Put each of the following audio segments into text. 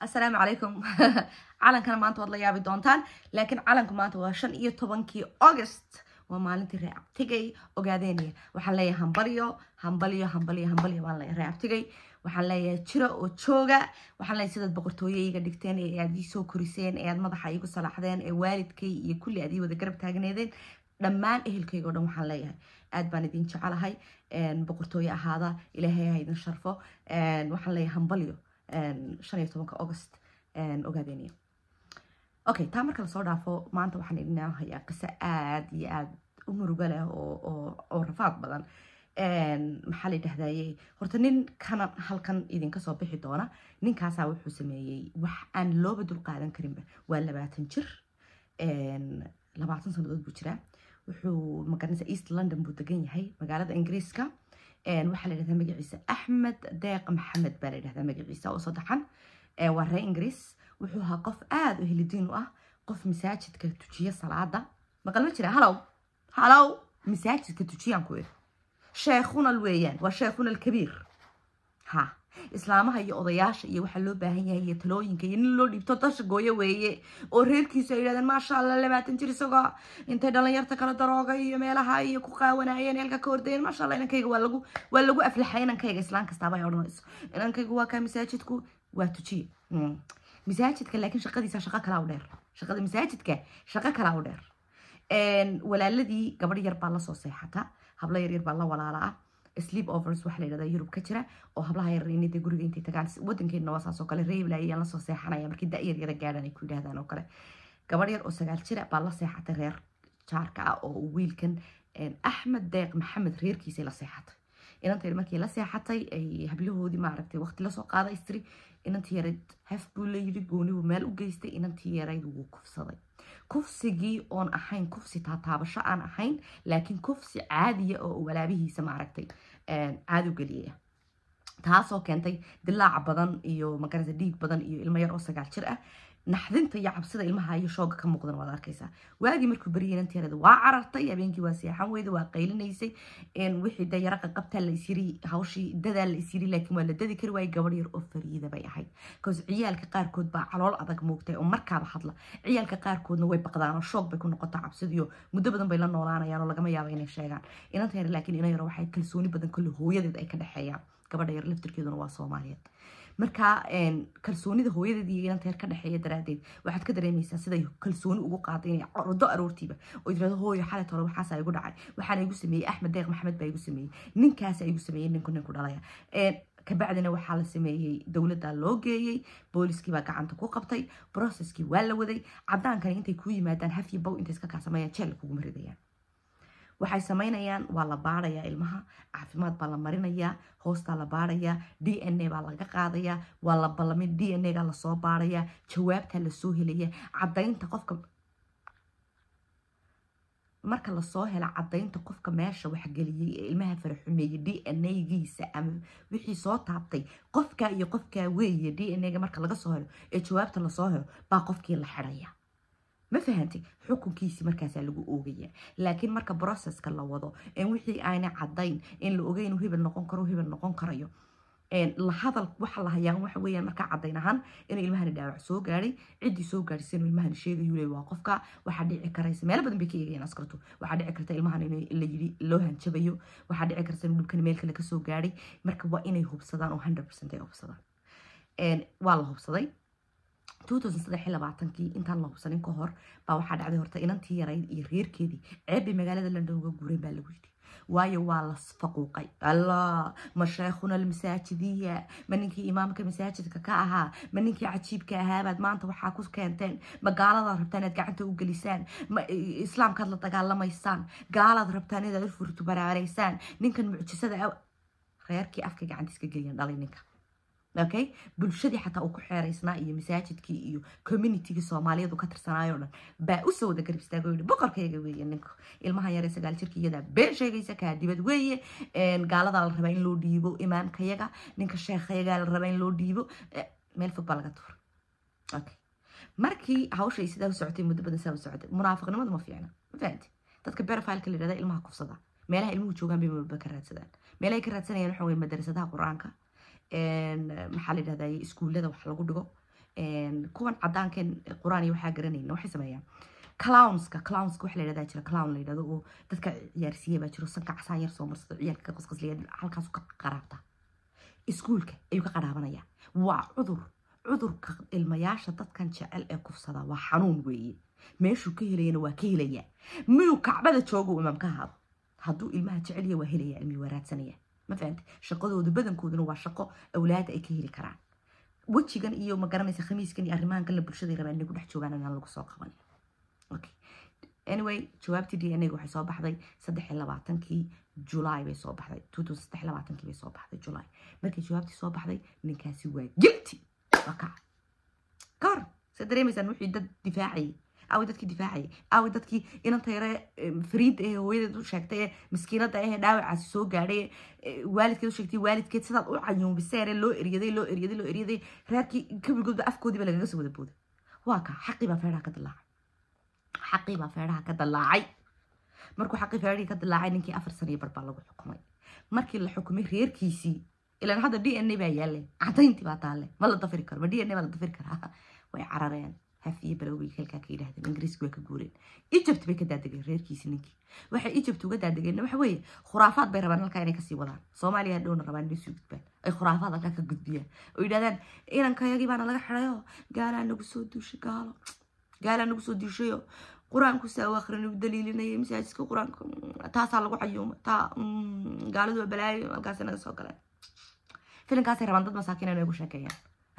assalaamu calaykum calankana maanta waad la yaabi doontaan laakiin calanku maanta waa shan iyo tobankii august waa maalintii reeabtigay ogaadeynaya waxaan leeyahay hambalyo hambalyo hambalyo hambalyo baan leeyahay reeabtigay waxaan leeyahay jiro oo jooga waxaan leeyahay sidaad boqortooye iga dhigteen ee aad ii soo koriseen ee aad madaxa iigu salaaxdeen ee waalidkay iyo kulli aad ii wada garab taagneedeen dhammaan ehelkayga o dhan waxaan leeyahay aad baan idin jecelahay boqortooye ahaada ilaahay ha idin sharfo waxaan leeyahay hambalyo shan iyo tobanka august ogaadeynaya okay taa marka lasoo dhaafo maanta waxaan idinaa hayaa qiso aad iyo aad u muruga leh oo rafaad badan maxaa la yidhahdaye horta nin kana halkan idinka soo bixi doona ninkaasaa wuxuu sameeyey wax aan looba dul qaadan karinba waa labaatan jir labaatan sanadood buu jiraa wuxuu magaranaysa east london buu degan yahay magaalada ingiriiska waxaa la yidhahdaa magaciisa axmed deeq maxamed baa la yidhahdaa magaciisa oo saddexan waa ree ingiriis wuxuu ahaa qof aada u helidiin u ah qof masaajidka tujiya salaada maqal ma jira halow halow masaajidka tujiyaan ku iri sheekhunal weeyaan waa sheekhunal kabiir ha islaamaha iyo odayaasha iyo waxaa loo baahan yahay iyo talooyinka iyo nin loo dhiibto dasha gooyo weeye oo reerkiisu ay yidhahdeen maasha allah labaatan jir isagoo intay dhalinyarta kala darooga iyo meelaha iyo ku qaawanayeen eelka ka ordayeen maasha allah inankayga waa lagu waa lagu aflaxay inankayga islaan kastaaba ay odhanayso inankayga waa kaa masaajidku waa tujiye masaajidka laakiin shaqadiisa shaqo kalaa u dheer shaqada masaajidka shaqo kalaa u dheer walaaladii gabadh yar baa lasoo seexata hablo yar yar baa la walaala ah sleep overs waxaa la yidhahdaa yurub ka jira oo hablaha yar inay guriga intay tagaan wadankeena waa saas oo kale reebla ayaan lasoo seexanaya markii da-yar yara gaadhan ay ku yidhahdaan oo kale gabadh yar oo sagaal jira baa la seexatay reer jaarka ah oo wiilkan axmed deeq maxamed reerkiisay la seexatay inantayda markii la seexatay ay hablahoodii maaragtay waqti lasoo qaaday istiri inantii yarayd haf buu la yidhi goonibu meel u geystay inantii yarayd wuu kufsaday kufsigii oon ahayn kufsi taataabasho aan ahayn laakiin kufsi caadiya oo walaabihiisa maaragtay caadi u geliyaya taasoo keentay dilaaca badan iyo magarasa dhiig badan iyo ilmo yar oo sagaal jir ah naxdinta iyo cabsida ilmaha iyo shooga ka muuqdan waad arkaysaa waagii markuu baryay inanteerada waa carartay habeenkii waa seexan weyda waa qaylinaysay wixii de yara qaqabtaa la isyiri hawshii dadaa la isyiri laakiin waa la dadi kari waayay gabadh yar oo fariida bay ahayd bcause ciyaalka qaarkood baa calool adag moogtay oo markaaba hadla ciyaalka qaarkoodna way baqdaan oo shoog bay ku noqotaa cabsidiyo muddo badan bay la noolaanayaan oo lagama yaabo inay sheegaan inanteera laakiin ina yaro waxay kalsooni badan kolle hooyadeed ay ka dhexeeyaan gabadha yar laftirkeeduna waa soomaaliyeed marka kalsoonida hooyadeed iyo inanteer ka dhexeeya daraadeed waxaad ka dareemaysaa siday kalsooni ugu qaaday inay ordo aroortiiba oo tirahdo hooyo xalet hore waxaasa igu dhacay waxaana igu sameeyey axmed deeq maxamed baa igu sameeyey ninkaasa igu sameeyey ninku ninku dhalaya kabacdina waxaa la sameeyey dowladda loo geeyey booliskii baa gacanta ku qabtay processkii waa la waday cadaankani intay kuu yimaadaan hafyi bow intay iska kaasameeyaan jeel kuguma ridayaan waxay samaynayaan waa la baarayaa ilmaha caafimaad baa la marinayaa hoostaa la baarayaa d n a baa laga qaadayaa waa la ballamin d n a ga lasoo baarayaa jawaabtaa lasoo helaya cadaynta qofka marka lasoo hela cadaynta qofka meesha waxgeliyey ee ilmaha faraxumeeyey d n a giisa ama wixii soo taabtay qofka iyo qofkaa weeye d n a ga marka laga soo helo ee jawaabta lasoo helo baa qofkii la xidhaya ma fahantay xukunkiisii markaasaa lagu oogaya laakiin marka processka la wado wixii aana cadayn in la ogeyn hebel noqon karo hebel noqon karayo lahadal waxa la hayaa waxa weeyaan markaa cadayn ahaan inuu ilmahani dhaawac soo gaadhay ciddii soo gaadhisay inuu ilmahani sheegayu le waa qofka waxaa dhici karaysa meelo badan bay ka eegayaan askartu waxaa dhici karta ilmahan in la yidhi loo hanjabayo waxaa dhici karta inuu dhibkani meel kale kasoo gaadhay marka waa inay hubsadaan oo hundred percent ay hubsadaan waa la hubsaday kii intaan la hubsanin ka hor baa waxaa dhacday horta inantii yarayd iyo reerkeedii ceebbay magaalada london uga guureen baa lagu yidhi waayo waa la faquuqay allah ma sheekhuna almasaajidiya ma ninkii imaamka masaajidka ka ahaa ma ninkii cajiibka ahaabaad maanta waxaa ku keenteen ma gaaladaa rabtaan inaad gacanta u gelisaan ma islaamkaad la dagaalamaysaan gaalaad rabtaan inaad furtu baraaraysaan ninkan mucjisada reerkii afka gacantiis ka geliyaan dhalay ninka okay bulshadii xataa uu ku xeeraysnaa iyo masaajidkii iyo communitygii soomaaliyeed uu ka tirsanaayo dhan baa usoo wada garab istaago yidhi boqorkayga weeye ninku ilmaha yare sagaal jirka iyadaa been sheegaysa kaa dibad weeye gaaladaa la rabaa in loo dhiibo imaamkayaga ninka sheekhayagaa la rabaa in loo dhiibo meel fog baa laga tuura okay markii hawshay sidaa u socotay muddo badan sidaa u socotay munaafiqnimadu ma fiicna ma fahanti dadka berofileka la yidhahda ilmaha kufsada meelaha ilmuhu joogaan bay maba ka raadsadaan meelahay ka raadsanayaan waxa weye madarasadaha qur-aanka maxaa la yidhahdaa iskuullada wax lagu dhigo kuwan cadaankeen qur-aan iyo waxaa garanayna waxay sameeyaan clownska clownska waxa la yidhahdaa jira clown la yidhahdo oo dadka ciyaarsiiya baa jiro sanka casaan yar soo marsado ciyaalka ka qasqasliya halkaasu ka qaraabta iskuulka ayuu ka qaraabanaya waa cudur cudurka ilmayaasha dadkan jecel ee kufsada waa xanuun weeye meeshuu ka helayana waa ka helaya miyuu kacbada joogo imaam ka haado hadduu ilmaha jecelya waa helaya ilmii waa raadsanaya ma fahamte shaqadoodu badankooduna waa shaqo awlaada ay ka heli karaan wejigan iyo ma garanaysa khamiiskan iyo arrimahan kale bulshada rabaan inay ku dhex joogaan inaan lagu soo qaban okay anyway jawaabtii d n a waxay soo baxday saddex iyo labaatankii julaay bay soo baxday two thousand saddex iyo labaatankii bay soo baxday julaay markii jawaabtii soo baxday ninkaasi waa guilty waa kaca ka hor se dareemaysaan wixii dad difaacayay aaway dadkii difaacayay aaway dadkii inanta yare fariida ee hooyadeed u sheegtay ee maskiinada ahee dhaawacaasi soo gaadhay waalidkeed u sheegtay waalidkeed sidaad u cayuubiseere loo eryaday loo eryaday loo eryaday reerkii kabigoodba afkoodiiba lagaga soo wada booday waa ka xaqii baa feedhaha ka dilaacay xaqii baa feedhaha ka dilaacay markuu xaqii feedhihii ka dilaacay ninkii afar sano iyo bar baa lagu xukumay markii la xukumay reerkiisii ilan hadda d n a baa yaalle cadayntii baa taalle ma la dafiri karo ma d n a baa la dafiri karaa way carareen haf iyo balowgay halkaa ka yidhahdeen ingiriiska way ka guureen egypt bay ka daadegeen reerkiisi ninkii waxay egypt uga daadegeenna waxa weeye khuraafaad bay rabaan halkaa inay kasii wadaan soomaaliya hadhowna rabaan inay soo gudbaan ay khuraafaad halkaa ka gudbiyaan oo yidhahdaan inankayagii baana laga xidhayo gaalaa nagu soo duushay gaalo gaalaa nagu soo duushayo qur-aanku saa u akhrin u daliilinayay masaajidka qur-aanka taasaa lagu cayuuma taa gaaladu waa balaayo halkaasay naga soo galeen filinkaasay rabaan dad masaakiin inay ugu sheekeeyaan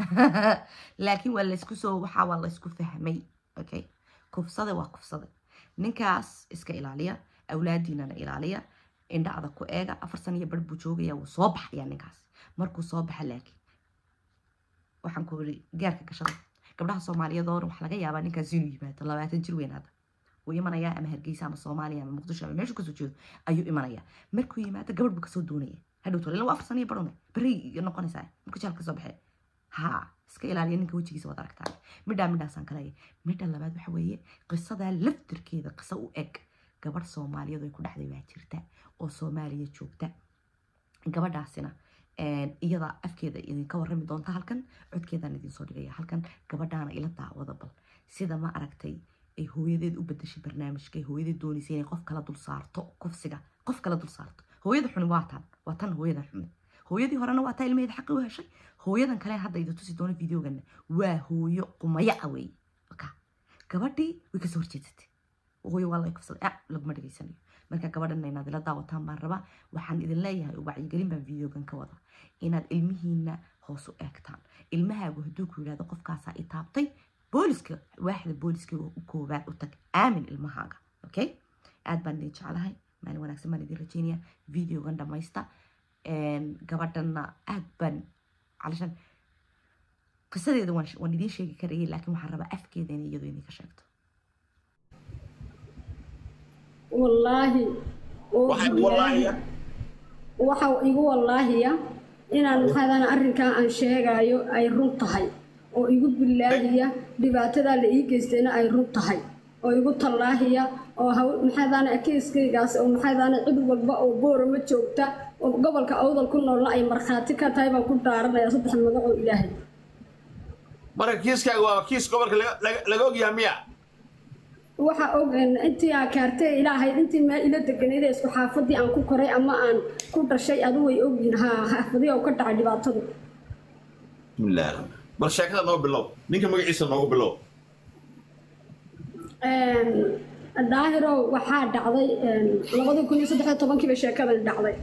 laakiin waa laysku soo waxaa waa laysku fahmay okay kufsada waa kufsada ninkaas iska ilaaliya awlaadiinana ilaaliya indhacda ku eega afar san iyo bar buu joogaya wuu soo baxaya ninkaas markuu soo baxa laakiin waxaan ku iri gaarka gashada gabdhaha soomaaliyeed oo waxaa laga yaabaa ninkaas inuu yimaado labaatan jir weyn hadda wuu imanayaa ama hargeysa ama soomaaliya ama muqdisho ama meeshu kasoo jeedo ayuu imanayaa markuu yimaado gabadh buu kasoo doonaya hadhowto ila waa afar san iyo barune beri noqonaysaa markuu jaalka kasoo baxee ها iska ilaaliya ninka wejigiisa waad aragtaan midhaa midhaasaan kaleeya midha labaad waxa weeye qisadaa laftirkeeda qiso u eg gabadh soomaaliyeed ay ku dhexday baa jirta oo soomaaliya joogta gabadhaasina iyada afkeeda idinka warrami doonta halkan codkeedaan idinsoo dhigaya halkan gabadhaana ila daawada bal sida ma aragtay ay hooyadeed u bedashay barnaamijka ay hooyadeed doonaysay inay qof kala dul saarto kufsiga qof kala dul saarto hooyada xuni waa tan waa tan hooyadan xumi hooyadii horena waa taa ilmaheeda xaqi u heshay hooyadan kale hadda idi tusi doono videogana waa hooyo qumaya a wey gabadhii way kasoo horjeedsatay hooyo waa la kufsaday ah laguma dhegaysanayo marka gabadhana inaad ila daawataan baan rabaa waxaan idin leeyahay wacyigelin baan videogan ka wada inaad ilmihiina hoos u eegtaan ilmahaagu hadduu ku yidhahdo qofkaasaa i taabtay booliska waaxda booliska koowaad u tag aamin ilmahaaga okay aad baan idin jeclahay maalin wanaagsan baan idin rajeynaya videogan dhamaysta gabadhana aad baan علشان qisadeeda waan waan idiin sheegi karayay laakiin waxaan rabaa afkeeda inay iyadu idinka sheegto wallaahi waxa igu wallaahiya inaan maxaadana arrinkaa aan sheegayo ay run tahay oo igu billaahiya dhibaatadaa la ii geystayna ay run tahay oo igu tallaahiya oo maxaadana keiskaygaas oo maxaadana cid walba oo boorama joogta oo gobolka awdal ku noolna ay markhaati ka tahay baan ku dhaaranaya saddex magac oo ilaahay marka kiiskaaga waa kiis gobolka laga ogyaha miya waxa og intii aa kaartay ilaahay intii meel ila deganayd isku xaafadii aan ku koray ama aan ku dhashay adu way ogyihin ha xaafadii oo ka dhacay dhibaatadu bismillaah bal sheekada noo bilow ninka magaciisa noogu bilow daahirow waxaa dhacday labadii kun iyo saddexiyo tobankii bay sheekadani dhacday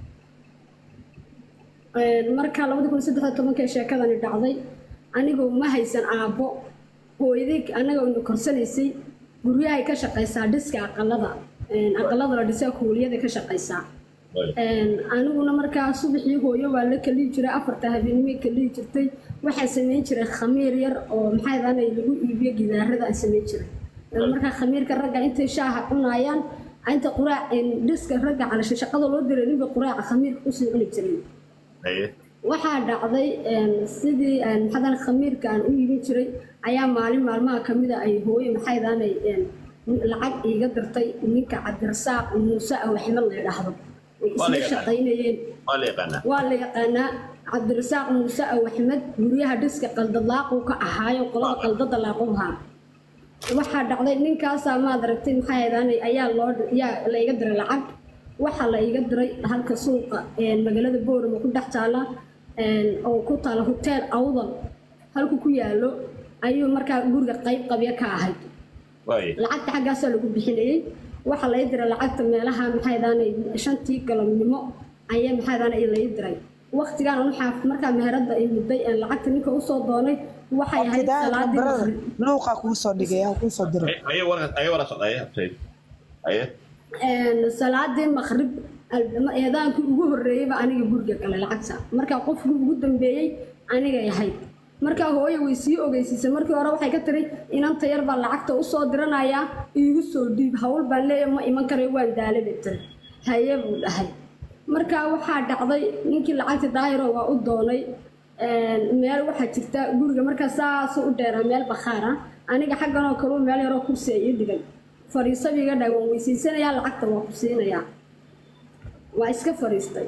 marka labadii kun iyo saddexiyo tobankii sheekadani dhacday anigoo ma haysan aabbo hooyadii annaga ina korsanaysay guryahay ka shaqaysaa dhiska aqalada aqalada la dhisaa kuuliyada ka shaqaysaa aniguna markaa subaxii hooyo waa la kaliyi jiray afarta habeenimay kaliyi jirtay waxaa samayn jiray khamiir yar oo maxaydaanay lagu iibiyo gidaarada aan samayn jiray markaa khamiirka ragga intay shaaha cunayaan inta quraac dhiska ragga calasha shaqada loo diray ninba quraaca khamiirka kusii cuni jiray waxaa dhacday sidii maxadan khamiirka aan u iibin jiray ayaa maalin maalmaha kamida ay hooye maxaydaanay lacag iiga dirtay ninka cabdirasaaq muuse ah waxma la idhaahdo way Waa la isla yaqaanaa. shaqaynayeen waa la yaqaanaa waa la yaqaanaa cabdirasaaq muuse aw axmed guryaha dhiska qaldalaaquu ka ahaayo qolada qaldada laaqubhaa waxaa dhacday ninkaasaa maad aragtay maxaa heedaanay ayaa loo yaa la iga diray lacag waxaa la iga diray halka suuqa een, magaalada boorama ku dhex taala een, oo ku taala hoteel awdal halku ku yaalo ayuu markaa guriga qayb qabya ka ahayd waaye lacagta xaggaasaa lagu bixinayey waxaa lai diray lacagta meelaha maxaydaanay shantii galabnimo ayaa maxaydaanay lai diray waqtigaan waxaa markaa meherada ay mudday aan lacagta ninka usoo doonay waxay ahayd salaadii maqrib luuqa kuu soo dhigay ha kuu soo diray aye waras aye waras aye habtay aye Een, salaadii maqrib al- eedaankii ugu horreeyeyba aniga guriga galay lacagta markaa qofkii ugu dambeeyey anigay ahayd markaa hooye way sii ogeysiisay markii hore waxay ka tiri inanta yar baa lacagta usoo diranayaa iigu soo dhiib hawl baan leeyahay ma iman karayo waan daale bay tiri haye buu dhahay markaa waxaa dhacday ninkii lacagta daahiro waa u doonay Een, meel waxaa jirta guriga markaa saasuu u dheeraa meel bakhaara aniga xaggan oo kaleu meel yaroo kursi ay ii dhigay fariisabi iga dhahay waan weysiisanayaa lacagta waa ku siinayaa waa iska fariistay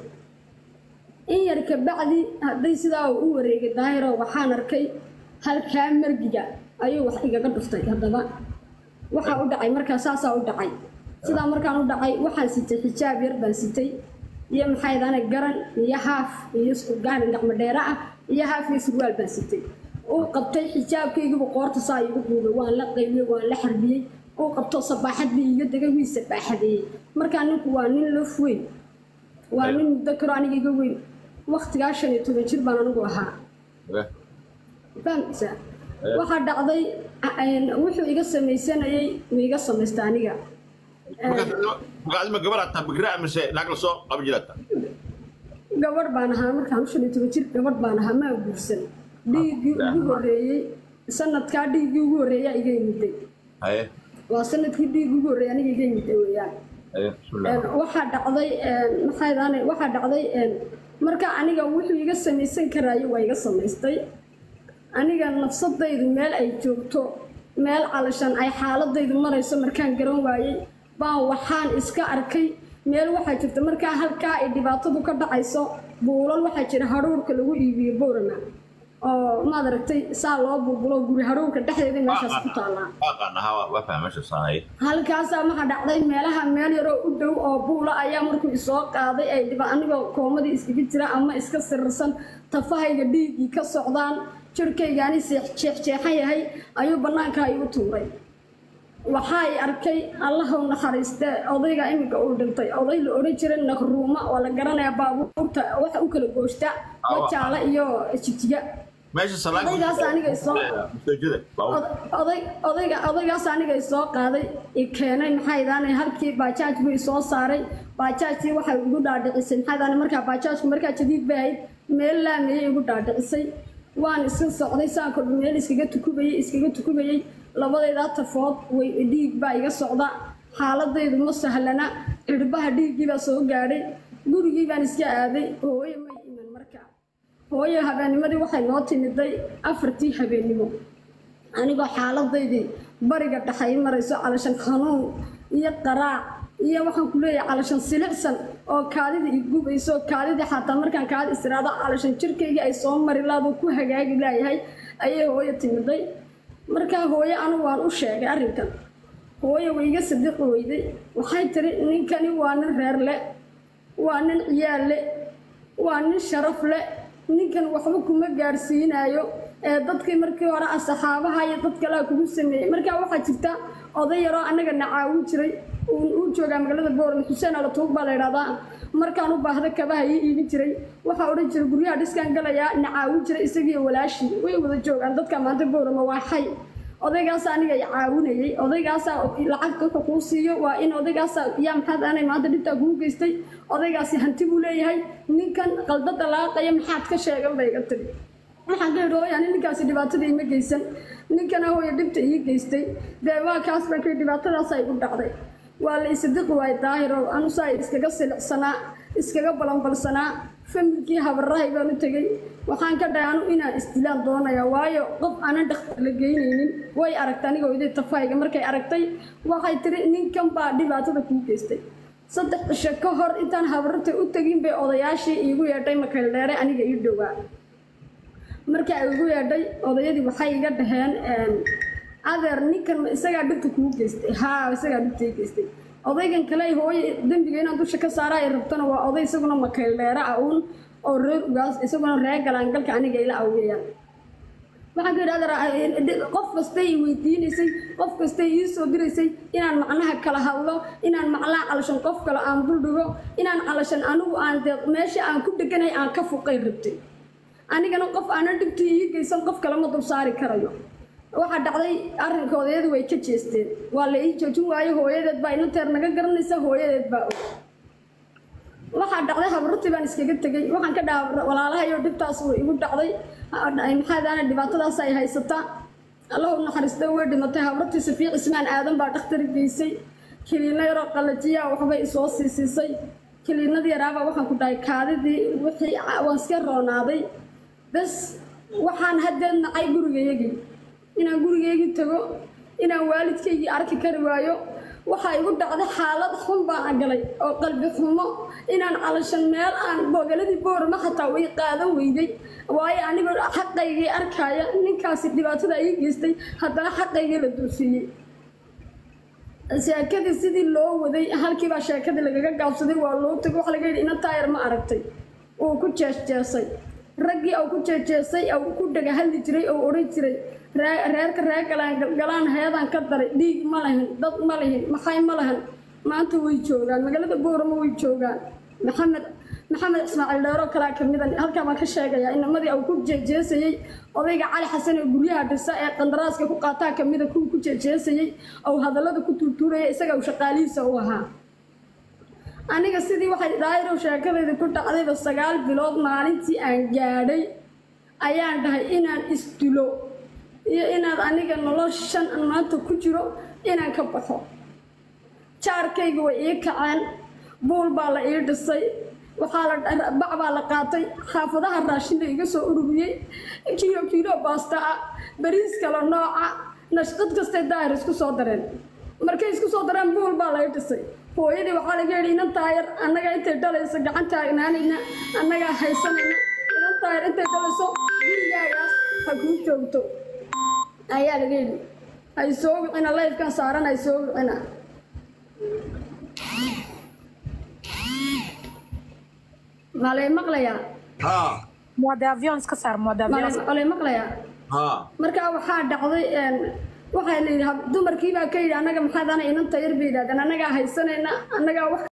in yar kabacdi hadday sidaa uu u wareegay daahiro waxaan arkay halkaa margiga ayuu wax igaga dhuftay haddaba waxaa u dhacay markaa saasaa u dhacay sidaa markaan u dhacay waxaan sitay xijaab yar baan sitay iyo maxay dana garan iyo haaf iyo gaari gacmo dheere ah iyo haaf iyo surwaal baan sitay uu qabtay xijaabkaygiibu qoorta saa igu duubay waan la qaybiyey waan la xarbiyey uu qabto sabaaxad bii iga degay wii sabaaxadeeyey markaa ninku waa nin laf weyn waa nin muddo karo aniga iga weyn waqtigaa shan iyo toban jir baan anigu ahaa fahamkiisa waxaa dhacday een, wuxuu iga samaysanayay wuu iga samaystay aniga magaadima gabar ataa bigra mise naag la soo qaban jirata gabadh baan ahaa markaan shan iyo toban jir gabadh baan ahaa maa guursan dhiiggii ugu horreeyey sanadkaa dhiiggii ugu horreeyaa iga yimiday haye waa sanadkii dhiiggii ugu horreeyay aniga iga yimiday weeyaan haye bismillah Een, waxaa dhacday een, maxay daane waxaa dhacday een, marka aniga wuxuu iga samaysan karaayo waa iga samaystay aniga nafsadaydu meel ay joogto meel calashan ay xaaladaydu marayso markaan garan waayey baan waxaan iska arkay meel waxaa jirta markaa halkaa ay dhibaatadu ka dhacayso buulal waxaa jira hadhuurka lagu iibiyo boorama oo maad aragtay saa loo bulbulo guri hadhuurka dhexdeeda meeshaas ku taallaa aqaan ahaa waa fahma meesha saanaye halkaasaa waxaa dhacday meelaha meel yaroo u dhow oo buula ayaa markuu isoo qaaday ay dhiba anigoo koomadii iskaga jira ama iska sirirsan tafahayga dhiiggii ka socdaan jirhkaygaani jeexjeexan yahay ayuu bannaanka igu tuuray waxaa i arkay allaha u naxariiste odayga iminka uu dhintay oday la odhan jiray naqruuma oo la garanayaa baabuurta waxa u kala gooshta wajaala iyo jijiga meesha salaad Odaygaas aniga isoo- mustaajada Od- oday odayga odaygaas aniga isoo qaaday i keenay maxay daanay halkii baajaaj buu isoo saaray baajaajtii waxay igu dhaadhicisay maxay daanay markaa baajaajku markaa jadiid bay ahayd meel laamiyey igu dhaadhicisay waan iska socday saan kordhi meel iskaga tukubayey iskaga tukubayey labadaydaa tafood way dhiig baa iga socda xaaladaydu ma sahlana cirbaha dhiiggii baa soo gaadhay gurigii baan iska aaday hooyo may iman markaa hooyo habeennimadii waxay noo timiday afartii habeennimo anigoo xaaladaydii bariga dhaxay marayso calashan xanuun iyo qaraac iyo waxaan ku leeyahay calashan silicsan oo kaadida i gubayso kaadidii xataa markaan kaadi istiraado calashan jirkaygii ay soo mari laado ku hagaagi laayahay ayay hooyo timiday markaa hooyo anigu waan u sheegay arrinkan hooyo way iga sadiqi weyday waxay tiri ninkani waa nin reer le waa nin ciyaal le waa nin sharaf le ninkan waxba kuma gaarsiinayo ee dadkii markii hore asxaabaha iyo dad kalea kugu sameeyey markaa waxaa jirta oday yaroo annaga na caawin jiray uu uu joogaa magaalada boorama xuseen alatuug baa la idhahdaa markaan u baahda kabaha ii iibin jiray waxaa odhan jiray guryaha dhiskaan galayaa na caawin jiray isagiiyo walaashii way wada joogaan dadka maanta boorama waa xay odaygaas aniga i caawinayay odaygaasaa lacagta wuxuu kuu siiyo waa in odaygaasa yaa maxaad aanay maanta dhibtaa kuu geystay odaygaasi hanti buu leeyahay ninkan qaldada laaqaya maxaad ka sheegan bay iga tiri waxaan ka idhi hooya ani ninkaasi dhibaatada ima geysan ninkana hooya dhibta ii geystay dee waa kaas baa kay dhibaatadaasa igu dhacday waa la isadiqi waayay daahirow anusaa iskaga silicsanaa iskaga balanbalsanaa familkii habarahay baan u tegey waxaan ka dhahay anu inaan isdilaan doonaya waayo qof aanan dhakhtar la geynaynin way aragtay aniga iday tafahayga markay aragtay waxay tiri ninkan baa dhibaatada kuu geystay saddex cisho ka hor intaan habararta u tegin bay odayaashii iigu yeedhay makaydheere aniga ii dhowaa marka ay igu yeedhay odayadii waxay iga dhaheen adeer ninkan ma isagaa dhibta kugu geystay haa isagaa dhibta ii geystay odaygan kale ay hooye dembiga inaan dusha ka saara ay rabtana waa oday isaguna makaydheere ah uun oo reer ugaas isaguna reer galaangalka aniga ila awgeeyaan waxaan ka idhahdaa qof kastay i weydiinaysay qof kastay ii soo diraysay inaan macnaha kala hadlo inaan macnaha calashan qof kale aan duldhigo inaan calashan anigu aan de meesha aan ku dheganahay aan ka fuqay rabtay anigana qof aanan dhibta ii geysan qof kale ma dul saari karayo waxaa dhacday arrinka odayadu way ka jeesteen waa la ii joojin waayo hooyadeed baa inanteer naga garanaysa hooyadeed baa og waxaa dhacday habarurtii baan iskaga tegay waxaan ka dhaha walaalahayo dhibtaas way igu dhacday maxaadaana dhibaatadaas ay haysataa allahu naxariista way dhimatay habarurtii safiic ismaan aadan baa dhakhtar geysay kiliino yaroo qalajiya waxbay isoo siisiisay kiliinadii yaraabaa waxaan ku dhahay kaadidii wixii waan iska roonaaday bas waxaan haddeed nacay gurigayagii inaan gurigaygii tago inaan waalidkaygii arki kari waayo waxaa igu dhacday xaalad xun baan galay oo qalbi xumo inaan calashan meel aan boogaladii boorama xataa way qaadan weyday waayo anigoo xaqaygii arkaya ninkaasi dhibaatada ii geystay haddana xaqaygii la dulsiiyey sheekadii sidii loo waday halkiibaa sheekadii lagaga gaabsaday waa loo tegay waxa laga yidhi ina taayar ma aragtay uu ku jeesjeesay raggii uu ku jeejeesay uu ku dhaga hadli jiray oo odhan jiray reerka reer galaan galaan heedaan ka daray dhiig ma lahin dad ma lihin maxay ma lahan maanta way joogaan magaalada boorama way joogaan maxamed maxamed ismaaciil dheero kalaa kamida halkaa baan ka sheegayaa inamadii uu ku jeejeesayey odayga cali xasan ee guryaha dhisa ee qandaraaska ku qaataa kamida kuwa ku jeejeesayey ou hadallada ku tuurtuuraya isaga uu shaqaalihiisa u ahaa aniga sidii waxay dhaayirow sheekadayda ku dhacdayba sagaal bilood maalintii aan gaadhay ayaan dhahay inaan isdilo iyo inaad aniga noloshan aan maanta ku jiro inaan ka baxo jaarkayga way ii kaceen buul baa la ii dhisay waxaa la bac baa la qaatay xaafadaha raashin la iga soo ururiyey kiilo kiilo baasta ah bariis kale nooca nashqad kastay daahir isku soo dareen markay isku soo dareen buul baa la ii dhisay hooyadii waxaa laga yidhi inan taayar annaga intay dhalayso gacan taagnaanayna annagaa haysanayna inan taayar intay dhalayso gurigaagaas ha kuu joogto ayaa laga yidhi hay soo wicina layfkan saaran hay soo wicina malay maqlayaa haa Moda avion iska saar moda avion. malay malay maqlayaa haa markaa waxaa dhacday waxaa la yidhi dumarkii baa ka yidhi annaga maxaad ana inanta yar bay yidhahdeen annagaa haysanayna annagaa wax